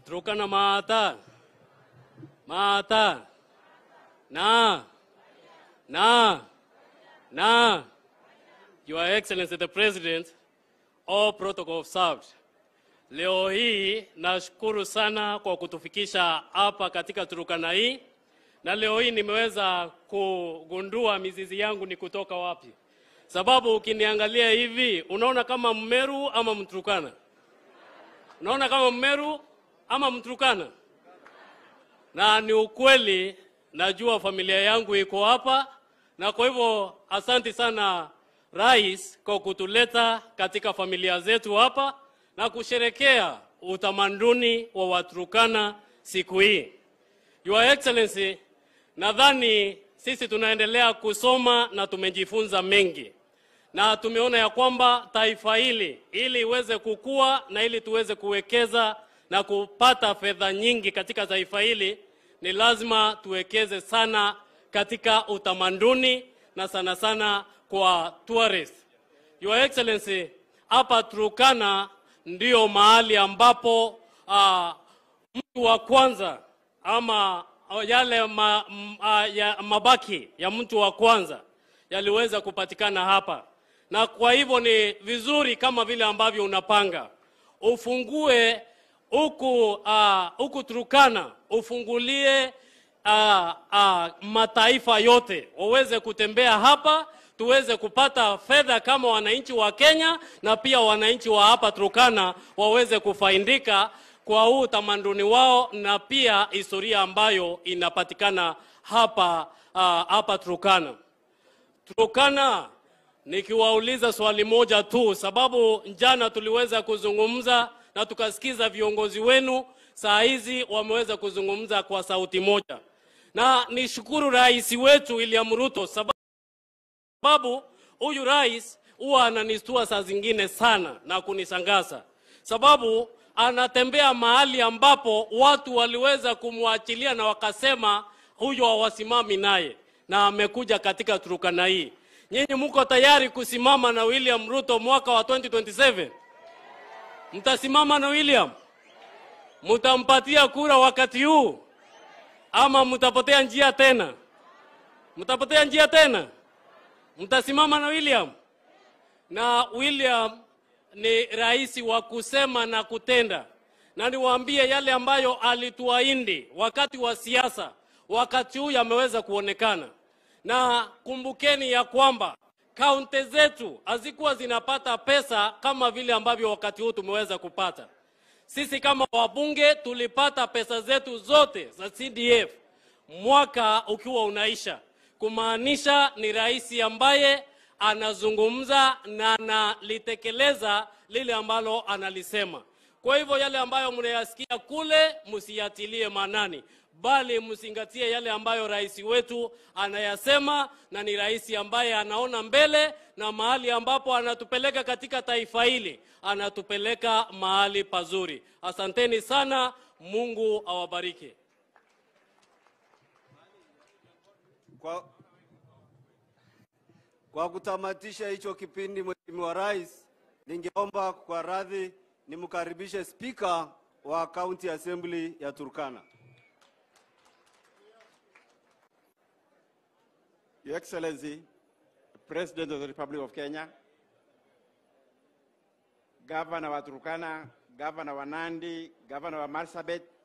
Turkana Mata, Mata, Na, Na, Na, Your Excellency the President, all protocol observed. Leo hii nashukuru sana kwa kutufikisha hapa katika Turkana hii, na leo hii nimeweza kugundua mizizi yangu ni kutoka wapi, sababu ukiniangalia hivi unaona kama Mmeru ama Mturukana, unaona kama Mmeru ama Mturukana, na ni ukweli, najua familia yangu iko hapa, na kwa hivyo asanti sana Rais kwa kutuleta katika familia zetu hapa na kusherekea utamaduni wa Waturkana siku hii. Your Excellency, nadhani sisi tunaendelea kusoma na tumejifunza mengi na tumeona ya kwamba taifa hili ili iweze kukua na ili tuweze kuwekeza na kupata fedha nyingi katika taifa hili ni lazima tuwekeze sana katika utamaduni na sana sana kwa tourist. Your Excellency, hapa Turkana ndio mahali ambapo uh, mtu wa kwanza ama yale ma, m, uh, ya, mabaki ya mtu wa kwanza yaliweza kupatikana hapa, na kwa hivyo ni vizuri kama vile ambavyo unapanga ufungue huku uh, huku Turkana ufungulie uh, uh, mataifa yote waweze kutembea hapa tuweze kupata fedha kama wananchi wa Kenya na pia wananchi wa hapa Turkana waweze kufaidika kwa huu utamaduni wao na pia historia ambayo inapatikana hapa uh, hapa Turkana. Turkana, nikiwauliza swali moja tu, sababu jana tuliweza kuzungumza na tukasikiza viongozi wenu, saa hizi wameweza kuzungumza kwa sauti moja, na nishukuru rais wetu William Ruto sababu sababu huyu rais huwa ananistua saa zingine sana na kunishangaza, sababu anatembea mahali ambapo watu waliweza kumwachilia na wakasema huyo hawasimami naye, na amekuja katika Turkana hii. Nyinyi mko tayari kusimama na William Ruto mwaka wa 2027? Mtasimama na William? Mtampatia kura wakati huu ama mtapotea njia tena? Mtapotea njia tena? Mtasimama na William? Na William ni rais wa kusema na kutenda, na niwaambie yale ambayo alituahidi wakati wa siasa, wakati huu yameweza kuonekana. Na kumbukeni ya kwamba kaunti zetu hazikuwa zinapata pesa kama vile ambavyo wakati huu tumeweza kupata. Sisi kama wabunge tulipata pesa zetu zote za CDF mwaka ukiwa unaisha kumaanisha ni rais ambaye anazungumza na analitekeleza lile ambalo analisema. Kwa hivyo yale ambayo mnayasikia kule msiyatilie maanani, bali mzingatie yale ambayo rais wetu anayasema, na ni rais ambaye anaona mbele na mahali ambapo anatupeleka katika taifa hili, anatupeleka mahali pazuri. Asanteni sana, Mungu awabariki. Kwa, kwa kutamatisha hicho kipindi, Mheshimiwa Rais, ningeomba kwa radhi nimkaribishe Spika wa County Assembly ya Turkana. Your Excellency, President of the Republic of Kenya, Governor wa Turkana, Governor wa Nandi, Governor wa Marsabit,